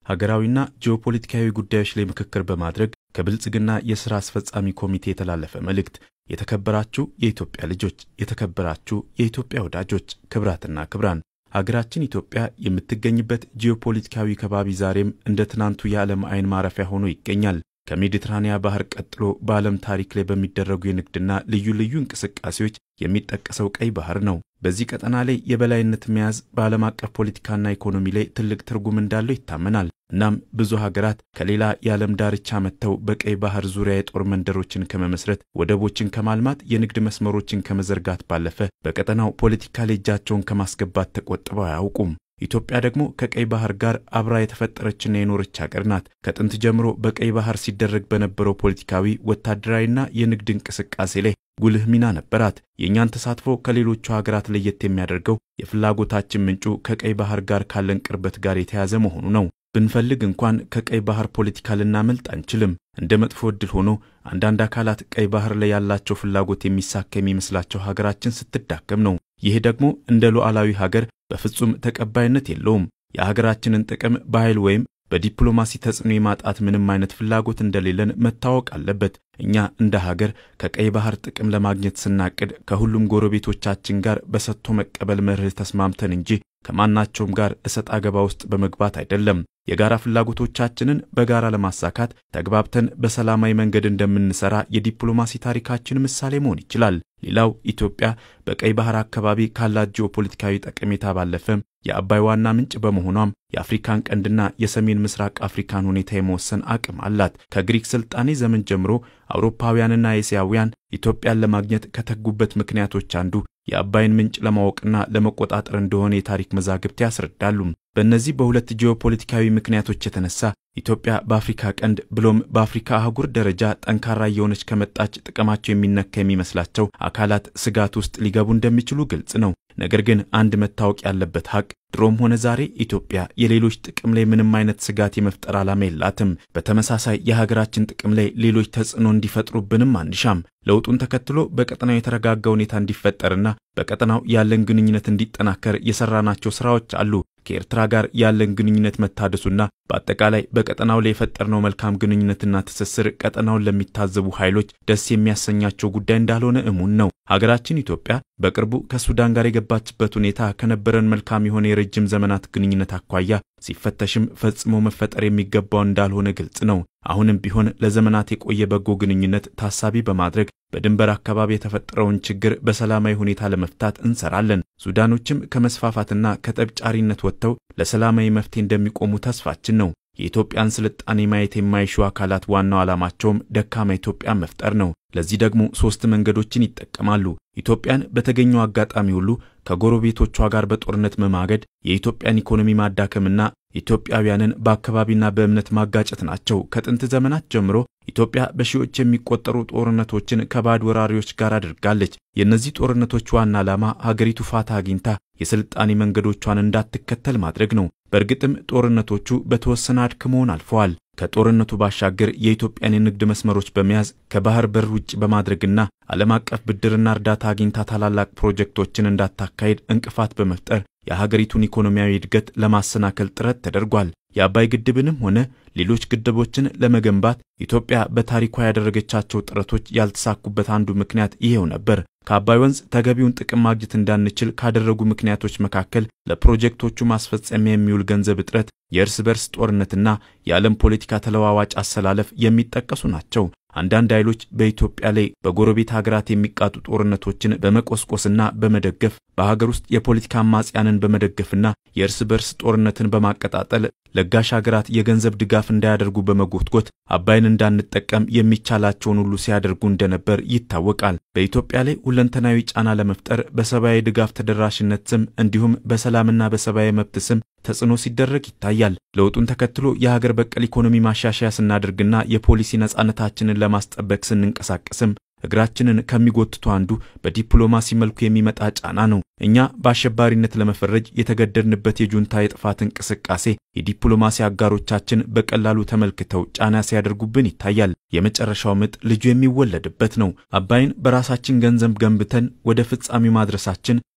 ሀገራዊና ጂኦፖለቲካዊ ጉዳዮች ላይ ምክክር በማድረግ ከብልጽግና የሥራ አስፈጻሚ ኮሚቴ የተላለፈ መልእክት። የተከበራችሁ የኢትዮጵያ ልጆች፣ የተከበራችሁ የኢትዮጵያ ወዳጆች፣ ክብራትና ክብራን ሀገራችን ኢትዮጵያ የምትገኝበት ጂኦፖለቲካዊ ከባቢ ዛሬም እንደ ትናንቱ የዓለም አይን ማረፊያ ሆኖ ይገኛል። ከሜዲትራኒያ ባህር ቀጥሎ በዓለም ታሪክ ላይ በሚደረጉ የንግድና ልዩ ልዩ እንቅስቃሴዎች የሚጠቀሰው ቀይ ባህር ነው። በዚህ ቀጠና ላይ የበላይነት መያዝ በዓለም አቀፍ ፖለቲካና ኢኮኖሚ ላይ ትልቅ ትርጉም እንዳለው ይታመናል። እናም ብዙ ሀገራት ከሌላ የዓለም ዳርቻ መጥተው በቀይ ባህር ዙሪያ የጦር መንደሮችን ከመመስረት፣ ወደቦችን ከማልማት፣ የንግድ መስመሮችን ከመዘርጋት ባለፈ በቀጠናው ፖለቲካ ላይ እጃቸውን ከማስገባት ተቆጥበው አያውቁም። ኢትዮጵያ ደግሞ ከቀይ ባህር ጋር አብራ የተፈጠረችና የኖረች ሀገር ናት። ከጥንት ጀምሮ በቀይ ባህር ሲደረግ በነበረው ፖለቲካዊ፣ ወታደራዊና የንግድ እንቅስቃሴ ላይ ጉልህ ሚና ነበራት። የእኛን ተሳትፎ ከሌሎቹ ሀገራት ለየት የሚያደርገው የፍላጎታችን ምንጩ ከቀይ ባህር ጋር ካለን ቅርበት ጋር የተያዘ መሆኑ ነው። ብንፈልግ እንኳን ከቀይ ባህር ፖለቲካ ልናመልጥ አንችልም። እንደ መጥፎ ዕድል ሆኖ አንዳንድ አካላት ቀይ ባህር ላይ ያላቸው ፍላጎት የሚሳካ የሚመስላቸው ሀገራችን ስትዳከም ነው። ይህ ደግሞ እንደ ሉዓላዊ ሀገር በፍጹም ተቀባይነት የለውም። የሀገራችንን ጥቅም በኃይል ወይም በዲፕሎማሲ ተጽዕኖ የማጣት ምንም አይነት ፍላጎት እንደሌለን መታወቅ አለበት። እኛ እንደ ሀገር ከቀይ ባህር ጥቅም ለማግኘት ስናቅድ ከሁሉም ጎረቤቶቻችን ጋር በሰጥቶ መቀበል መርህ ተስማምተን እንጂ ከማናቸውም ጋር እሰጥ አገባ ውስጥ በመግባት አይደለም። የጋራ ፍላጎቶቻችንን በጋራ ለማሳካት ተግባብተን በሰላማዊ መንገድ እንደምንሰራ የዲፕሎማሲ ታሪካችን ምሳሌ መሆን ይችላል። ሌላው ኢትዮጵያ በቀይ ባህር አካባቢ ካላት ጂኦፖለቲካዊ ጠቀሜታ ባለፈም የአባይ ዋና ምንጭ በመሆኗም የአፍሪካን ቀንድና የሰሜን ምስራቅ አፍሪካን ሁኔታ የመወሰን አቅም አላት። ከግሪክ ስልጣኔ ዘመን ጀምሮ አውሮፓውያንና ኤስያውያን ኢትዮጵያን ለማግኘት ከተጉበት ምክንያቶች አንዱ የአባይን ምንጭ ለማወቅና ለመቆጣጠር እንደሆነ የታሪክ መዛግብት ያስረዳሉ። በእነዚህ በሁለት ጂኦፖለቲካዊ ምክንያቶች የተነሳ ኢትዮጵያ በአፍሪካ ቀንድ ብሎም በአፍሪካ አህጉር ደረጃ ጠንካራ እየሆነች ከመጣች ጥቅማቸው የሚነካ የሚመስላቸው አካላት ስጋት ውስጥ ሊገቡ እንደሚችሉ ግልጽ ነው። ነገር ግን አንድ መታወቅ ያለበት ሀቅ ድሮም ሆነ ዛሬ ኢትዮጵያ የሌሎች ጥቅም ላይ ምንም አይነት ስጋት የመፍጠር ዓላማ የላትም። በተመሳሳይ የሀገራችን ጥቅም ላይ ሌሎች ተጽዕኖ እንዲፈጥሩብንም አንሻም። ለውጡን ተከትሎ በቀጠናው የተረጋጋ ሁኔታ እንዲፈጠርና በቀጠናው ያለን ግንኙነት እንዲጠናከር የሰራናቸው ስራዎች አሉ። ከኤርትራ ጋር ያለን ግንኙነት መታደሱና በአጠቃላይ በቀጠናው ላይ የፈጠርነው መልካም ግንኙነትና ትስስር ቀጠናውን ለሚታዘቡ ኃይሎች ደስ የሚያሰኛቸው ጉዳይ እንዳልሆነ እሙን ነው። ሀገራችን ኢትዮጵያ በቅርቡ ከሱዳን ጋር የገባችበት ሁኔታ ከነበረን መልካም የሆነ የረጅም ዘመናት ግንኙነት አኳያ ሲፈተሽም ፈጽሞ መፈጠር የሚገባው እንዳልሆነ ግልጽ ነው። አሁንም ቢሆን ለዘመናት የቆየ በጎ ግንኙነት ታሳቢ በማድረግ በድንበር አካባቢ የተፈጠረውን ችግር በሰላማዊ ሁኔታ ለመፍታት እንሰራለን። ሱዳኖችም ከመስፋፋትና ከጠብጫሪነት ወጥተው ለሰላማዊ መፍትሄ እንደሚቆሙ ተስፋችን ነው። የኢትዮጵያን ስልጣኔ ማየት የማይሹ አካላት ዋናው ዓላማቸውም ደካማ ኢትዮጵያን መፍጠር ነው። ለዚህ ደግሞ ሶስት መንገዶችን ይጠቀማሉ። ኢትዮጵያን በተገኘው አጋጣሚ ሁሉ ከጎረቤቶቿ ጋር በጦርነት መማገድ፣ የኢትዮጵያን ኢኮኖሚ ማዳከምና ኢትዮጵያውያንን በአካባቢና በእምነት ማጋጨት ናቸው። ከጥንት ዘመናት ጀምሮ ኢትዮጵያ በሺዎች የሚቆጠሩ ጦርነቶችን ከባዕድ ወራሪዎች ጋር አድርጋለች። የእነዚህ ጦርነቶች ዋና ዓላማ ሀገሪቱ ፋታ አግኝታ የስልጣኔ መንገዶቿን እንዳትከተል ማድረግ ነው። በእርግጥም ጦርነቶቹ በተወሰነ አድክመውን አልፈዋል። ከጦርነቱ ባሻገር የኢትዮጵያን የንግድ መስመሮች በመያዝ ከባህር በር ውጭ በማድረግና ዓለም አቀፍ ብድርና እርዳታ አግኝታ ታላላቅ ፕሮጀክቶችን እንዳታካሄድ እንቅፋት በመፍጠር የሀገሪቱን ኢኮኖሚያዊ እድገት ለማሰናከል ጥረት ተደርጓል። የአባይ ግድብንም ሆነ ሌሎች ግድቦችን ለመገንባት ኢትዮጵያ በታሪኳ ያደረገቻቸው ጥረቶች ያልተሳኩበት አንዱ ምክንያት ይሄው ነበር። ከአባይ ወንዝ ተገቢውን ጥቅም ማግኘት እንዳንችል ካደረጉ ምክንያቶች መካከል ለፕሮጀክቶቹ ማስፈጸሚያ የሚውል ገንዘብ እጥረት፣ የእርስ በርስ ጦርነትና የዓለም ፖለቲካ ተለዋዋጭ አሰላለፍ የሚጠቀሱ ናቸው። አንዳንድ ኃይሎች በኢትዮጵያ ላይ በጎረቤት ሀገራት የሚቃጡ ጦርነቶችን በመቆስቆስና በመደገፍ በሀገር ውስጥ የፖለቲካ አማጽያንን በመደገፍና የእርስ በርስ ጦርነትን በማቀጣጠል ለጋሽ ሀገራት የገንዘብ ድጋፍ እንዳያደርጉ በመጎትጎት አባይን እንዳንጠቀም የሚቻላቸውን ሁሉ ሲያደርጉ እንደነበር ይታወቃል። በኢትዮጵያ ላይ ሁለንተናዊ ጫና ለመፍጠር በሰብአዊ ድጋፍ ተደራሽነት ስም እንዲሁም በሰላምና በሰብአዊ መብት ስም ተጽዕኖ ሲደረግ ይታያል። ለውጡን ተከትሎ የሀገር በቀል ኢኮኖሚ ማሻሻያ ስናደርግና የፖሊሲ ነጻነታችንን ለማስጠበቅ ስንንቀሳቀስም እግራችንን ከሚጎትቱ አንዱ በዲፕሎማሲ መልኩ የሚመጣ ጫና ነው። እኛ በአሸባሪነት ለመፈረጅ የተገደድንበት የጁንታ የጥፋት እንቅስቃሴ የዲፕሎማሲ አጋሮቻችን በቀላሉ ተመልክተው ጫና ሲያደርጉብን ይታያል። የመጨረሻው ምጥ ልጁ የሚወለድበት ነው። አባይን በራሳችን ገንዘብ ገንብተን ወደ ፍጻሜው ማድረሳችን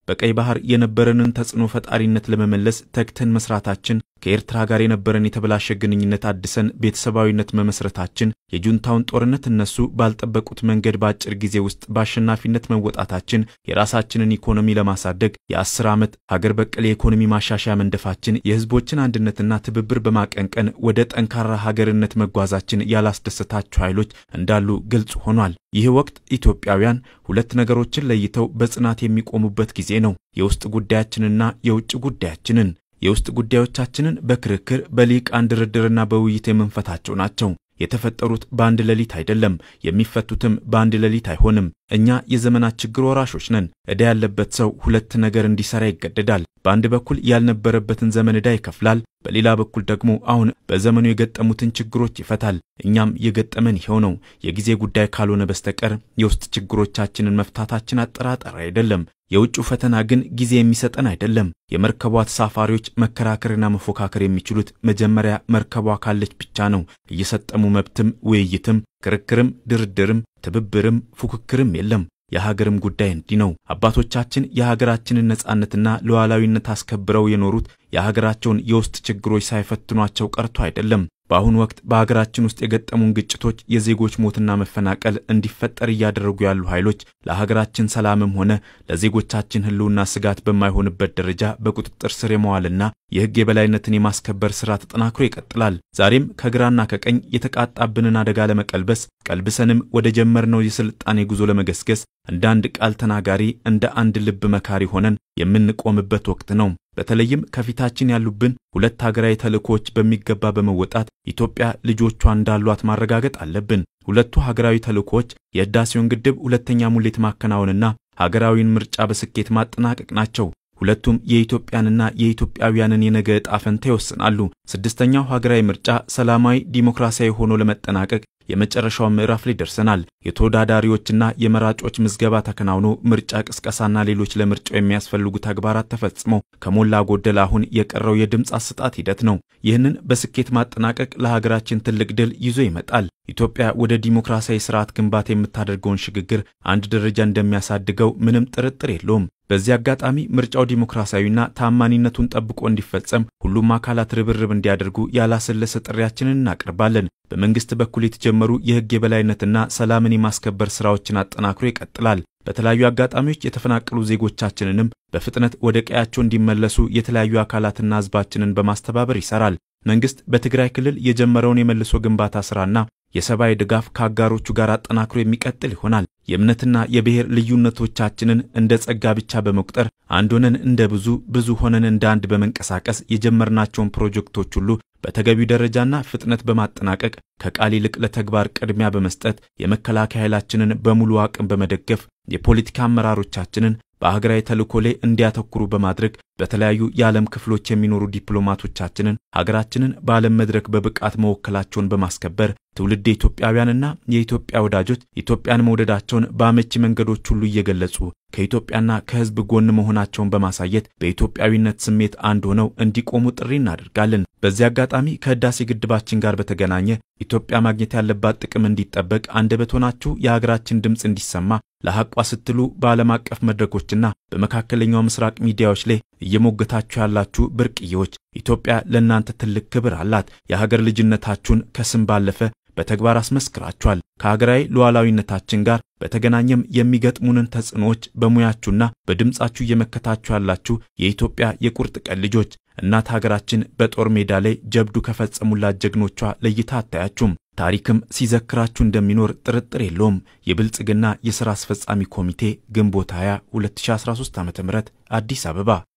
በቀይ ባህር የነበረንን ተጽዕኖ ፈጣሪነት ለመመለስ ተግተን መስራታችን፣ ከኤርትራ ጋር የነበረን የተበላሸ ግንኙነት አድሰን ቤተሰባዊነት መመስረታችን፣ የጁንታውን ጦርነት እነሱ ባልጠበቁት መንገድ በአጭር ጊዜ ውስጥ በአሸናፊነት መወጣታችን፣ የራሳችንን ኢኮኖሚ ለማሳደግ የአስር ዓመት ሀገር በቀል የኢኮኖሚ ማሻሻያ መንደፋችን፣ የህዝቦችን አንድነትና ትብብር በማቀንቀን ወደ ጠንካራ ሀገርነት መጓዛችን ያላስደሰታቸው ኃይሎች እንዳሉ ግልጽ ሆኗል። ይህ ወቅት ኢትዮጵያውያን ሁለት ነገሮችን ለይተው በጽናት የሚቆሙበት ጊዜ ነው። የውስጥ ጉዳያችንና የውጭ ጉዳያችንን። የውስጥ ጉዳዮቻችንን በክርክር በልሂቃን ድርድርና በውይይት የምንፈታቸው ናቸው። የተፈጠሩት በአንድ ሌሊት አይደለም፣ የሚፈቱትም በአንድ ሌሊት አይሆንም። እኛ የዘመናት ችግር ወራሾች ነን። ዕዳ ያለበት ሰው ሁለት ነገር እንዲሰራ ይገደዳል። በአንድ በኩል ያልነበረበትን ዘመን ዕዳ ይከፍላል፣ በሌላ በኩል ደግሞ አሁን በዘመኑ የገጠሙትን ችግሮች ይፈታል። እኛም የገጠመን ይኸው ነው። የጊዜ ጉዳይ ካልሆነ በስተቀር የውስጥ ችግሮቻችንን መፍታታችን አጠራጣሪ አይደለም። የውጭው ፈተና ግን ጊዜ የሚሰጠን አይደለም። የመርከቧ ተሳፋሪዎች መከራከርና መፎካከር የሚችሉት መጀመሪያ መርከቧ ካለች ብቻ ነው። እየሰጠሙ መብትም ውይይትም ክርክርም ድርድርም ትብብርም ፉክክርም የለም። የሀገርም ጉዳይ እንዲህ ነው። አባቶቻችን የሀገራችንን ነጻነትና ሉዓላዊነት አስከብረው የኖሩት የሀገራቸውን የውስጥ ችግሮች ሳይፈትኗቸው ቀርቶ አይደለም። በአሁኑ ወቅት በሀገራችን ውስጥ የገጠሙን ግጭቶች፣ የዜጎች ሞትና መፈናቀል እንዲፈጠር እያደረጉ ያሉ ኃይሎች ለሀገራችን ሰላምም ሆነ ለዜጎቻችን ሕልውና ስጋት በማይሆንበት ደረጃ በቁጥጥር ስር የመዋልና የሕግ የበላይነትን የማስከበር ሥራ ተጠናክሮ ይቀጥላል። ዛሬም ከግራና ከቀኝ የተቃጣብንን አደጋ ለመቀልበስ ቀልብሰንም ወደ ጀመርነው የስልጣኔ ጉዞ ለመገስገስ እንደ አንድ ቃል ተናጋሪ እንደ አንድ ልብ መካሪ ሆነን የምንቆምበት ወቅት ነው። በተለይም ከፊታችን ያሉብን ሁለት ሀገራዊ ተልእኮዎች በሚገባ በመወጣት ኢትዮጵያ ልጆቿ እንዳሏት ማረጋገጥ አለብን። ሁለቱ ሀገራዊ ተልእኮዎች የህዳሴውን ግድብ ሁለተኛ ሙሌት ማከናወንና ሀገራዊን ምርጫ በስኬት ማጠናቀቅ ናቸው። ሁለቱም የኢትዮጵያንና የኢትዮጵያውያንን የነገ ዕጣ ፈንታ ይወስናሉ። ስድስተኛው ሀገራዊ ምርጫ ሰላማዊ ዲሞክራሲያዊ ሆኖ ለመጠናቀቅ የመጨረሻው ምዕራፍ ላይ ደርሰናል። የተወዳዳሪዎችና የመራጮች ምዝገባ ተከናውኖ ምርጫ ቅስቀሳና ሌሎች ለምርጫው የሚያስፈልጉ ተግባራት ተፈጽመው ከሞላ ጎደል አሁን የቀረው የድምፅ አሰጣጥ ሂደት ነው። ይህንን በስኬት ማጠናቀቅ ለሀገራችን ትልቅ ድል ይዞ ይመጣል። ኢትዮጵያ ወደ ዲሞክራሲያዊ ስርዓት ግንባታ የምታደርገውን ሽግግር አንድ ደረጃ እንደሚያሳድገው ምንም ጥርጥር የለውም። በዚህ አጋጣሚ ምርጫው ዲሞክራሲያዊና ታማኒነቱን ጠብቆ እንዲፈጸም ሁሉም አካላት ርብርብ እንዲያደርጉ ያላሰለሰ ጥሪያችንን እናቀርባለን። በመንግስት በኩል የተጀመሩ የህግ የበላይነትና ሰላምን የማስከበር ስራዎችን አጠናክሮ ይቀጥላል። በተለያዩ አጋጣሚዎች የተፈናቀሉ ዜጎቻችንንም በፍጥነት ወደ ቀያቸው እንዲመለሱ የተለያዩ አካላትና ህዝባችንን በማስተባበር ይሰራል። መንግስት በትግራይ ክልል የጀመረውን የመልሶ ግንባታ ስራና የሰብአዊ ድጋፍ ከአጋሮቹ ጋር አጠናክሮ የሚቀጥል ይሆናል። የእምነትና የብሔር ልዩነቶቻችንን እንደ ጸጋ ብቻ በመቁጠር አንድ ሆነን እንደ ብዙ፣ ብዙ ሆነን እንደ አንድ በመንቀሳቀስ የጀመርናቸውን ፕሮጀክቶች ሁሉ በተገቢው ደረጃና ፍጥነት በማጠናቀቅ ከቃል ይልቅ ለተግባር ቅድሚያ በመስጠት የመከላከያ ኃይላችንን በሙሉ አቅም በመደገፍ የፖለቲካ አመራሮቻችንን በሀገራዊ ተልእኮ ላይ እንዲያተኩሩ በማድረግ በተለያዩ የዓለም ክፍሎች የሚኖሩ ዲፕሎማቶቻችንን ሀገራችንን በዓለም መድረክ በብቃት መወከላቸውን በማስከበር ትውልድ ኢትዮጵያውያንና የኢትዮጵያ ወዳጆች ኢትዮጵያን መውደዳቸውን በአመቺ መንገዶች ሁሉ እየገለጹ ከኢትዮጵያና ከሕዝብ ጎን መሆናቸውን በማሳየት በኢትዮጵያዊነት ስሜት አንድ ሆነው እንዲቆሙ ጥሪ እናደርጋለን። በዚህ አጋጣሚ ከህዳሴ ግድባችን ጋር በተገናኘ ኢትዮጵያ ማግኘት ያለባት ጥቅም እንዲጠበቅ አንደበት ሆናችሁ የሀገራችን ድምፅ እንዲሰማ ለሐቋ ስትሉ በዓለም አቀፍ መድረኮችና በመካከለኛው ምስራቅ ሚዲያዎች ላይ እየሞገታችሁ ያላችሁ ብርቅዬዎች ኢትዮጵያ ለእናንተ ትልቅ ክብር አላት። የሀገር ልጅነታችሁን ከስም ባለፈ በተግባር አስመስክራችኋል። ከሀገራዊ ሉዓላዊነታችን ጋር በተገናኘም የሚገጥሙንን ተጽዕኖዎች በሙያችሁና በድምፃችሁ እየመከታችሁ ያላችሁ የኢትዮጵያ የቁርጥ ቀን ልጆች እናት ሀገራችን በጦር ሜዳ ላይ ጀብዱ ከፈጸሙላት ጀግኖቿ ለይታ አታያችሁም። ታሪክም ሲዘክራችሁ እንደሚኖር ጥርጥር የለውም። የብልጽግና የሥራ አስፈጻሚ ኮሚቴ ግንቦት 20 2013 ዓ.ም አዲስ አበባ